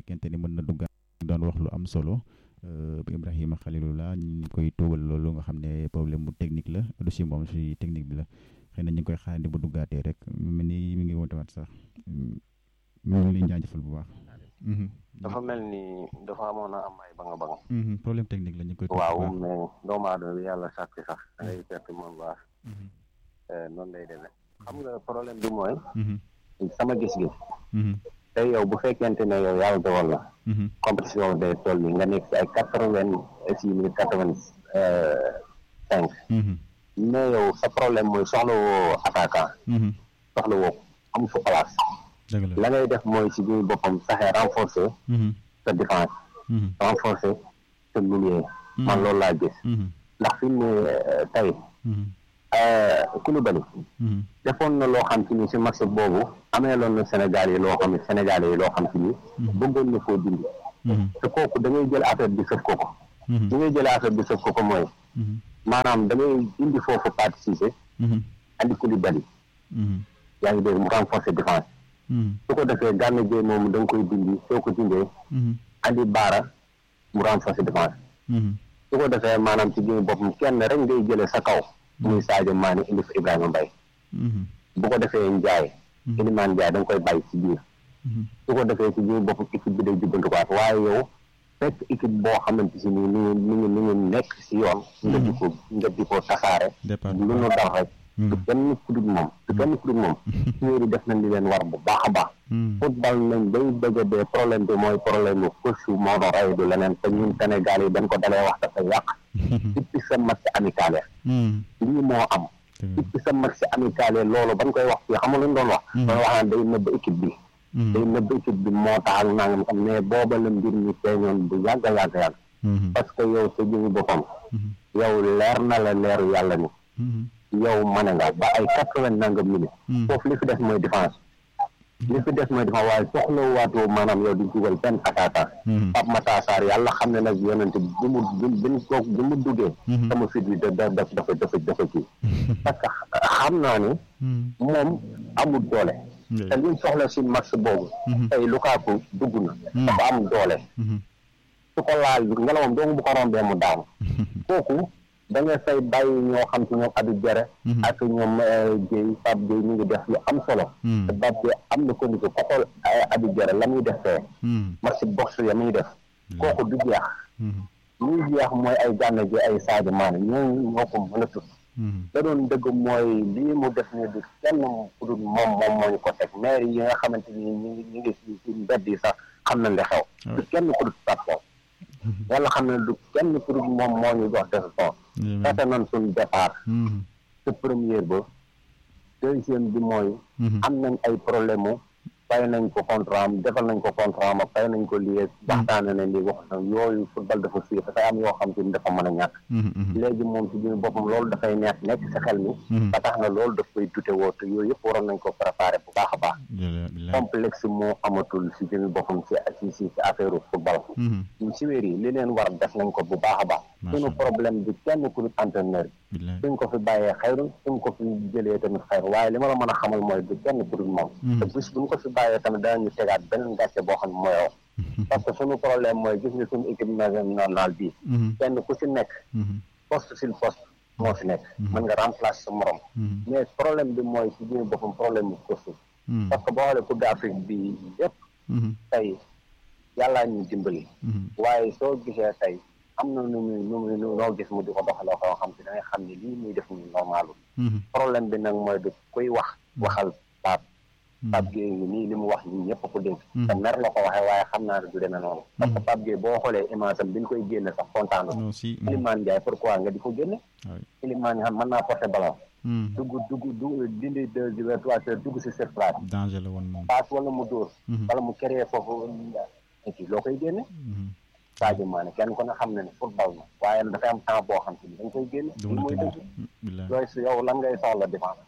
fekkente ni mën na duggaat doon wax lu am solo Ibrahima Khalilullah ñu ngi koy tuubal loolu nga xam ne problème mu technique la du si moom si technique bi la xëy na ñu ngi koy xaarandi bu duggaatee rek mu mel ni mi ngi woote waat sax ñu ngi leen jaajëfal bu baax. dafa mel ni dafa amoon a am ay banga banga problème technique la ñu koy. waaw mais doomu aadama bi yàlla sàkk sax da ngay perte moom baax noonu lay demee xam nga problème bi mooy sama gis-gis te yow bu fekkente ne yow yàlla dogal la compétition day toll nii nga nekk si ay quatre vingt six minutes quatre vingt cinq mais yow sa problème mooy soxla woo attaquant soxla woo am fa place la ngay def mooy si biir boppam saxee renforcer sa défense renforcer sa milieu man loolu laa gis ndax fi mu ne tey Koulibaly defoon na loo xam ci ni si match boobu amee loon na Sénégal yi loo xam ne Sénégal yi loo xam ci ni bëggoon na koo dindi te kooku da ngay jël affaire bi sëf ko ko da ngay jël affaire bi sëf ko ko mooy maanaam da ngay indi foofu participer andi Koulibaly yaa ngi dégg mu renforcer défense su ko defee Gana Gueye moomu da nga koy dindi soo ko dindee andi baara mu renforcer défense su ko defee maanaam ci biir boppam kenn rek ngay jëlee sa kaw muy Sadio Mané indi fa Ibrahima Mbaye bu ko defee Ndiaye Iliman Ndiaye da nga koy bàyyi ci biir su ko defee ci biir boppam équipe bi day jubbantuwaat waaye yow fekk équipe boo xamante si nii ni ngi ni ngi ni ngi nekk si yoon nga di ko nga di ko tasaare lu nu dal rek du kenn kudut moom du kenn kudut moom suñéeri def nañ li leen war bu baax a baax football nañ bay bëgg a dee problème bi mooy problème u coach moo doon rey du leneen te ñun Sénégal yi dañ ko dalee wax dafa yàq depuis sa match amical lii moo am depuis sa match amical loolu bañ koy wax fii xam nga lu ñu doon wax doon wax naan day nëbb équipe bi day nëbb équipe bi moo tax ak nangam xam mais booba la mbir mi feeñoon bu yàgg a yàgg yàgg parce que yow sa jëmi boppam yow leer na la leeru yàlla ni yow mane nga ba ay quatre vingt nangam minutes foofu li fi des mooy défense li fi des mooy défense waaye soxla waatoo maanaam yow di dugal benn attaquant Pape Matar Sarr yàlla xam ne nag yonente bi mu bi mu toog bi mu duggee sama fit bi da da dafa dafa dafa kii parce que xam naa ne moom amul doole te liñ soxla si match boobu tey Lukaku dugg na dafa am doole su ko laal ngelawam doomu bu ko rombee mu daanu kooku da nga fay bàyyi ñoo xam ci ñoom Habib Diarra ak ñoom Guèye Pape Guèye ñu ngi def lu am solo te Pape Guèye am na condition ko xool Habib Diarra la muy def fee match box ya muy def kooku du jeex luy jeex mooy ay Gana Gueye ay Sadio Mané ñooñu ñoo ko mën a tut da doon dëgg mooy lii mu def ni du kenn ku dul moom moom moo ñu ko teg maire yi nga xamante ni ñu ngi ñu ngi ci mbedd yi sax xam nañ li xew du kenn ku dul Pape yàlla xam ne du kenn ku dul moom moo ñu jox décision fete nañ suñ départ te première ba deuxième bi mooy am nañ ay problème mu fay nañ ko contrat am defal nañ ko contrat am fay nañ ko lii waxtaane nañ li wax na yooyu football dafa fii dafay am yoo xam te ni dafa mën a ñàkk léegi moom si biir boppam loolu dafay neex nekk si xel mi ba tax na loolu daf koy dute woo te yooyu yëpp waroon nañ ko préparé bu baax a baax complexe moo amatul si biir boppam si si si si affaire football ñu si wér yi li leen war def nañ ko bu baax a baax suñu problème bi kenn ku dul entraîneur bi suñ ko fi bàyyee xayru suñ ko fi jëlee tamit xayru waaye li ma la mën a xamal mooy du kenn ku dul moom te bis buñ ko fi bàyyee tamit danañu tegaat beneen gàcce boo xam ne mooy yow parce que suñu problème mooy gis nga suñu équipe nationale bii kenn ku si nekk poste sur poste moo fi nekk mën nga remplacer sa morom mais problème bi mooy si biir boppam problème bu poste parce que boo xoolee coupe d'Afrique bi yëpp tey yàllaa ñu dimbali waaye soo gisee tey am na nu muy nu muy noo gis mu di ko doxaloo ko xam si da ngay xam ne lii muy def ni normalul problème bi nag mooy du kuy wax waxal Pape Pape Gueye ngi nii li mu wax ñi ñëpp ko dégg te mer la ko waxee waaye xam naa ne du demee noonu parce que Pape Gueye boo xoolee image am bi ñu koy génne sax kontaan Iliman Ndiaye pourquoi nga di ko génne Iliman Ndiaye mën naa porter ballon dugg dugg dugg dindi deux heures trois heures dugg si surface danger la woon moom passe wala mu dóor wala mu créer foofu et loo koy génne Sadio Mané kenn ko ne xam ne ne football na waaye nag dafay am temps boo xam te ni dañ koy génne li mooy dëgg looy si yow lan ngay soxla défense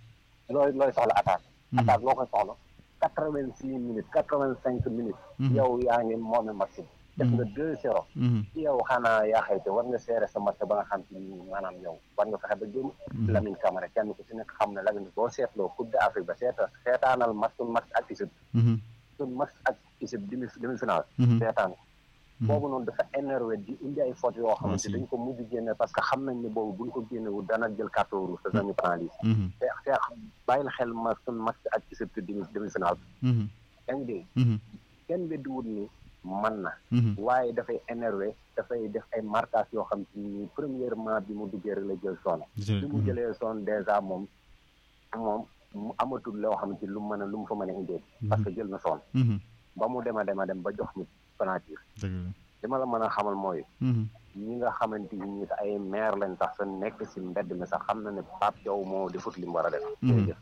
looy looy soxla attaque attaque loo koy soxla quatre vingt six minutes quatre vingt cinq minutes yow yaa ngi moome match bi def nga deux zéro yow xanaa yaa xayte war nga seere sa match ba nga xam te ni maanaam yow war nga fexe ba génn Lamine Camara kenn ku si nekk xam ne Lamine boo seetloo Coupe d'Afrique ba seeta seetaanal match suñ match ak Égypte suñ match ak Égypte demi demi final seetaan boobu noonu dafa énervé di indi ay fautes yoo xamante dañ ko mujj génne parce que xam nañ ne boobu buñ ko génnewul dana jël carton rouge te dañu penalise te te bàyyil xel ma sun match ak Égypte demi demi final yaa ngi dégg kenn weddiwul ni man na waaye dafay énervé dafay def ay marquage yoo xam ci ni premièrement bi mu duggee rek la jël zone bi mu jëlee zone dèjà moom moom mu amatul loo xam ci lu mu mën a lu mu fa mën a indee parce que jël na zone ba mu dema dema dem ba jox ñu penalty li ma la mën a xamal mooy ñi nga xamante ni ay maire lañ sax sa nekk si mbedd mi sax xam na ne Pape Diaw moo defut li mu war a def jërëjëf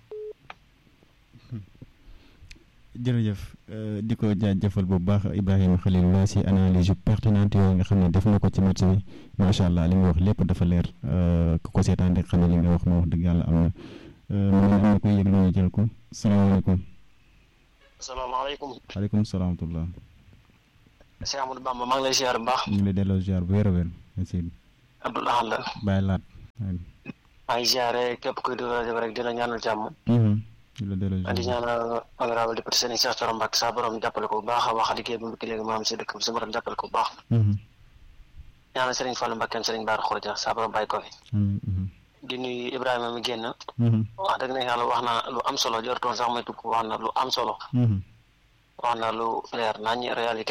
jërëjëf di ko jaajëfal bu baax Ibrahima Khalilullah si analyse yu pertinente yooyu nga xam ne def na ko ci match bi macha allah li nga wax lépp dafa leer ku ko seetaan rek xam ne li nga wax ma wax dëgg yàlla am na mu ne am na koy yëg ñu jël ko salaamaaleykum. salaamaaleykum. waaleykum salaam wa rahmatulah. Cheikh Amadou Bamba maa ngi lay ziar bu baax. ñu ngi lay delloo ziar bu wér a wér. merci. Abdoulaye la. bàyyi laat. maa ngi ziare képp kuy dugg rajo rek dina ñaanal jàmm. di la delloo ziar di ñaanal honorable député Serigne Cheikh Thioro Mbacké saa borom jàppale ko bu baax a wax liggéey bi mu léegi maam si dëkk bi sa borom jàppale ko bu baax. ñaanal Serigne Fallou Mbacké Serigne Bara Khourédia saa borom bàyyi ko fi. di nuyu Ibrahima mi génn. wax dëgg na yàlla wax na lu am solo jortoon sax may tukk wax na lu am solo. wax na lu leer nañ réalité.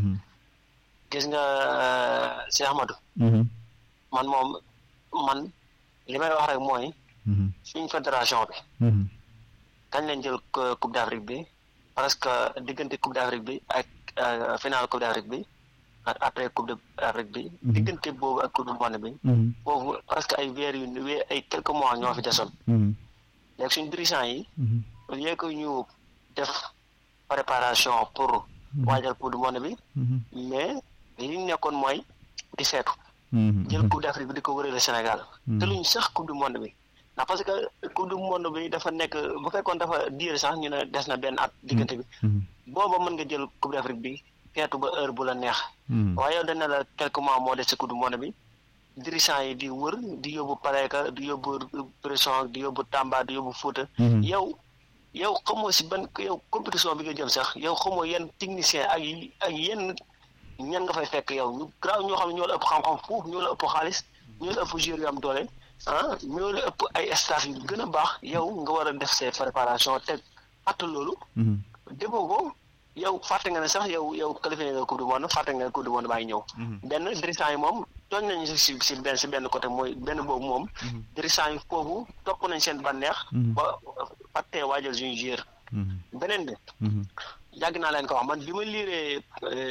gis nga Cheikh Ahmadou. man moom man li may wax rek mooy. suñ fédération bi. kañ lañ jël coupe d'Afrique bi parce que diggante coupe d'Afrique bi ak final coupe d'Afrique bi ak après coupe d'Afrique bi. diggante boobu ak coupe du monde bi. foofu presque ay weer yu weer ay quelques mois ñoo fi desoon. léegi suñ dirigeants yi. au lieu que ñu def préparation pour. waajal coupe du monde bi. mais li ñu nekkoon mooy di seetu. jël coupe d'Afrique bi di ko wërale Sénégal. te luñ sax coupe du monde bi. ndax parce que coupe du monde bi dafa nekk bu fekkoon dafa diir sax ñu ne des na benn at diggante bi. booba mën nga jël coupe d'Afrique bi feetu ba heure bu la neex. waaye yow dañ ne la quelques mois moo des ci coupe du monde bi. dirigeants yi di wër di yóbbu Paléka di yóbbu pression di yóbbu Tamba di yóbbu Fouta. yow yow xamoo si ban yow compétition bi nga jëm sax yow xamoo yenn technicien ak ak yenn ñan nga fay fekk yow ñu graaw ñoo xam ne ñoo la ëpp xam-xam foofu ñoo la ëpp xaalis ñoo la ëpp joueur yu am doole ah ñoo la ëpp ay staff yu gën a baax yow nga war a def ses préparation te fàtte loolu. déggoo ko yow fàtte nga ne sax yow yow qualifié nga coupe du monde fàtte nga ne coupe du monde baa ngi ñëw. benn dirigeant yi moom tooñ nañu si si benn si benn côté mooy benn boobu moom. dirigeant yi foofu topp nañ seen bànneex. ba fàttee waajal suñu joueur. beneen bi. yàgg naa leen ko wax man bi ma liiree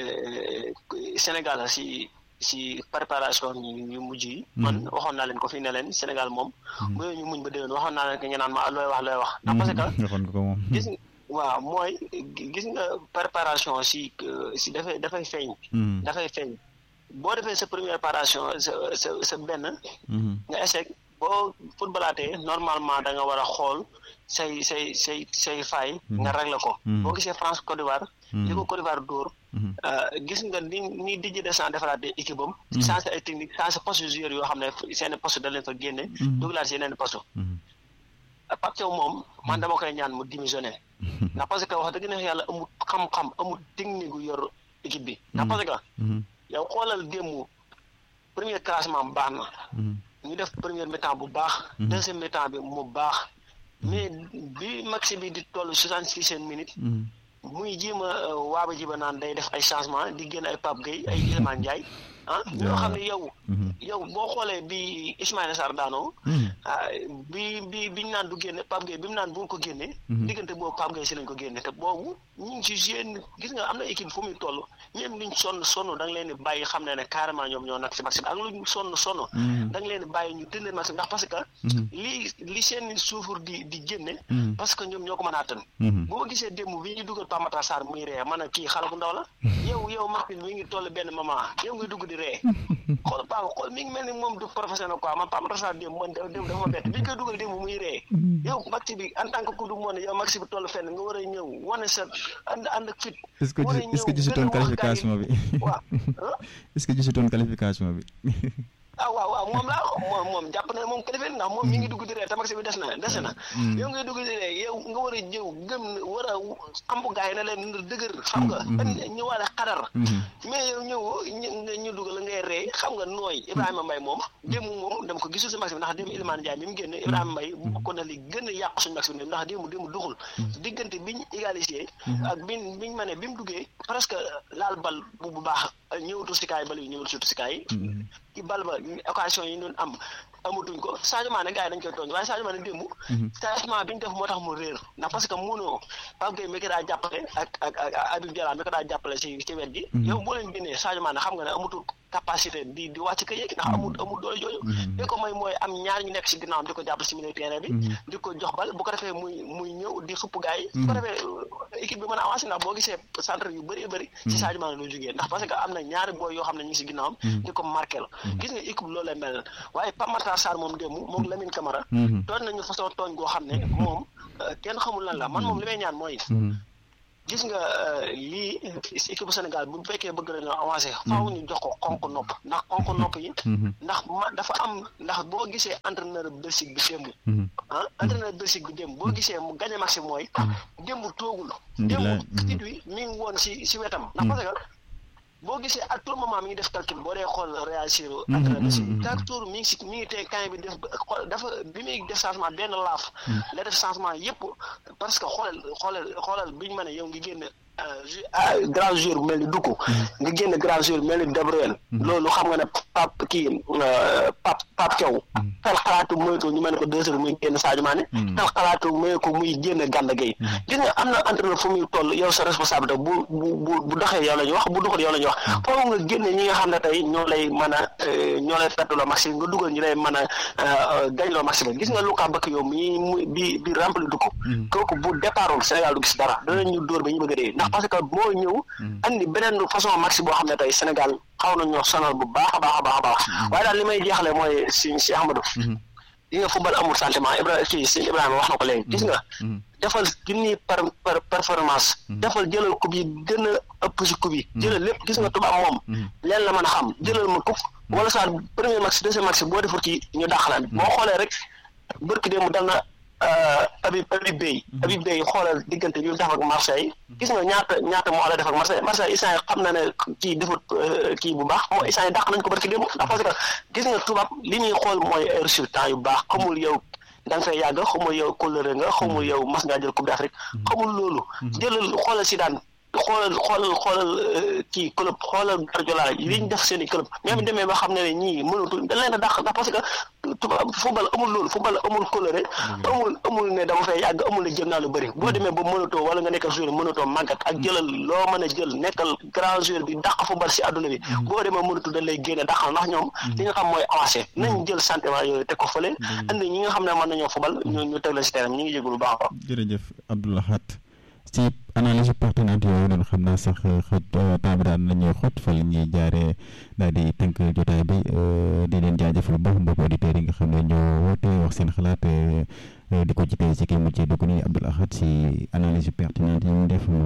Sénégal si si préparation yu mujj yi. man waxoon naa leen ko fii ne leen Sénégal moom. bu ñu muñ ba déwén waxoon naa leen ko ñu naan ma looy wax looy wax. ndax parce que gis waaw mooy gis nga préparation si si dafay dafay feeñ. dafay feeñ boo defee sa première préparation sa sa sa benn. nga échec boo footballaatee normalement da nga war a xool. say say say say fay nga réglé ko boo gisee France Côte d'Ivoire li ko Côte d'Ivoire dóor gis nga ni ni Didier Deschamps defaraat équipe am changé ay technique changé poste joueur yoo xam ne seen poste da leen fa génne dugalaat si yeneen poste Pape Thiaw moom man dama koy ñaan mu démissionné ndax parce que wax dëgg neex yàlla amul xam-xam amul technique gu yor équipe bi ndax parce que yow xoolal démb premier classement baax na ñu def première mi-temps bu baax deuxième mi-temps bi mu baax mais bi maxi bi di toll soixante six minutes muy jiima waaba jiba naan day def ay changement di génn ay Pape Gueye ay Iliman Ndiaye ah ñoo xam ne yow yow boo xoolee bi Ismaïla Sarr daanoo bi bi biñu naan du génne Pape Gueye bi mu naan bu ko génne diggante boobu Pape Gueye si lañ ko génne te boobu ñu ngi ci jeune gis nga am na équipe fu muy toll ñoom luñ sonn sonn da nga leen di bàyyi xam ne ne carrément ñoom ñoo nag si maxi bi ak luñ sonn sonn da nga leen di bàyyi ñu tëndee maxi ndax parce que li li seen suufur di di génne parce que ñoom ñoo ko mën a attan boo gisee démb bi ñu dugal Pape Matar Sarr muy ree man a kii xale bu ndaw la yow yow maxi bi mi ngi toll benn moment yow ngi dugg di ree xool Pape xool mi ngi mel ni moom du professionnel quoi man Pape Matar Sarr démb man démb dafa ma bett bi ñu koy dugal démb muy ree yow maxi bi en tant que coupe du monde yow maxi bi toll fenn nga war a ñëw wane sa ànd ànd ak fit est-ce que est-ce que gisutoon qualification bi waaw est-ce que gisutoon qualification bi ah waaw waaw moom laa moom moom jàpp na moom kilifa ndax moom mi ngi dugg di ree tabax bi des na des na yow ngay dugg di ree yow nga war a jëw gëm war a xam bu gaay na leen dëgër xam nga ñëwaale xadar mais yow ñëw ñu dugg la ngay ree xam nga nooy Ibrahima Mbaye moom démb moom dama ko gisul si max bi ndax démb Ilimane Ndiaye mi mu génn Ibrahima Mbaye bokk na li gën a yàq suñu max bi ndax démb démb duxul diggante biñ égalisé ak biñ biñ ma ne bi mu duggee presque laal bal bu bu baax ñëwatu si kaay bal yi ñëwatu surtout si kaay ci bal ba occasion yi doon am amatuñ ko Sadio Mané gars yi dañ koy tooñ waaye Sadio Mané démb changement bi ñu def moo tax mu réer ndax parce que mënoo Pape Gueye mi ko daa jàppale ak ak ak Habib Diallo mi ko daa jàppale si ci wet gi yow boo leen génnee Sadio Mané xam nga ne amatul capacité di di wàcc ko yéeg ndax amul amul doole jooju li ko may mooy am ñaar ñu nekk si ginnaawam di ko jàppale si milieu terrain bi di ko jox bal bu ko defee muy muy ñëw di xupp gars yi bu ko defee équipe bi mën a avancé ndax boo gisee centre yu bëri bëri si Sadio Mané lu jógee ndax parce que am na ñaari booy yoo xam ne ñu ngi si ginnaawam di ko marqué la gis nga équipe loolu lay mel waaye Pape Matar Sarr moom démb moom Lamine Camara tooñ nañu façon tooñ goo xam ne moom kenn xamul lan la man moom li may ñaan mooy gis nga lii si équipe Sénégal bu fekkee bëgg nañoo avancé faaw ñu jox ko xonk nopp ndax xonk nopp yi ndax ma dafa am ndax boo gisee entraîneur Belgique bi démb ah entraîneur Belgique bi démb boo gisee mu gagné maxi mooy démb toogul démb tit wi mi ngi woon si si wetam ndax parce que boo gisee à tout moment mi ngi def calcul boo dee xool réagir entraîneur si chaque tour mi ngi si mi ngi tey camp bi def dafa bi muy def changement benn laaf la def changement yëpp parce que xoolal xoolal xoolal biñu mën a yow ngi génn grand joueur bu mel ni Dukku nga génn grand joueur bu mel ni De Bruyne loolu xam nga ne pap kii pap pap Thiaw xel xalaatu mooy ko ñu mel ne ko deux heures muy génn Sadio Mané xel xalaatu mooy ko muy génn Gana Gueye gis nga am na entraîneur fu muy toll yow sa responsabilité bu bu bu bu doxee yow la ñu wax bu doxul yow la ñu wax foofu nga génne ñi nga xam ne tey ñoo lay mën a ñoo lay perteloo maxi nga dugal ñu lay mën a gañloo maxi ba gis nga Luka Bakio mi mu bi bi rempli Dukku kooku bu départul Sénégal du gis dara danañu dóor ba ñu bëgg a dee ndax parce que moo ñëw andi beneen façon maxi boo xam ne tey Sénégal xaw na ñoo sonal bu baax a baax a baax a baax waaye daal li may jeexale mooy si si Ahmadou li nga football amul sentiment Ibrahima kii si Ibrahima wax na ko léegi gis nga defal junni par par performance defal jëlal coupe yi gën a ëpp si coupe yi jëlal lépp gis nga tubaab moom leen la mën a xam jëlal ma coupe wala soit premier maxi deuxième maxi boo deful kii ñu dàq la boo xoolee rek bërki dee mu dal na Habib Habib Beye Habib Beye xoolal diggante bi mu def ak Marseille gis nga ñaata ñaata moo la def ak Marseille Marseille instant xam na ne kii defut kii bu baax moo instant yi dàq nañ ko barki démb ndax parce que gis nga tubaab li muy xool mooy ay résultats yu baax xamul yow da nga fay yàgg xamul yow kóllëre nga xamul yow mas ngaa jël coupe d'Afrique xamul loolu jëlal xoolal si daan xoolal xoolal xoolal kii club xoolal Guardiola li ñu def seen i club même demee ba xam ne ne ñii mënatu dañ leen a dàq ndax parce que tubaab football amul loolu football amul coloré amul amul ne dama fay yàgg amul ne jël naa lu bëri boo demee ba mënatoo wala nga nekkal joueur mënatoo màggat ak jëlal loo mën a jël nekkal grand joueur bi dàq football si àdduna bi boo demee mënatu dañ lay génne dàqal ndax ñoom li nga xam mooy avancé nañ jël sentiment yooyu teg ko fële andi ñi nga xam ne mën nañoo football ñu ñu teg la si terrain ñu ngi jégul bu baax a jërëjëf Abdoulahat ci analyse pertinente yooyu noonu xam naa sax xët temps bi daan nañuy xot fa la ñuy jaaree daal di tënk jotaay bi di leen jaajëfal bu baax mbokk auditeurs yi nga xam ne ñoo woote wax seen xalaat di ko ci tey ci kii mu ci dugg nii Abdoul Ahad si analyse pertinente yi mu def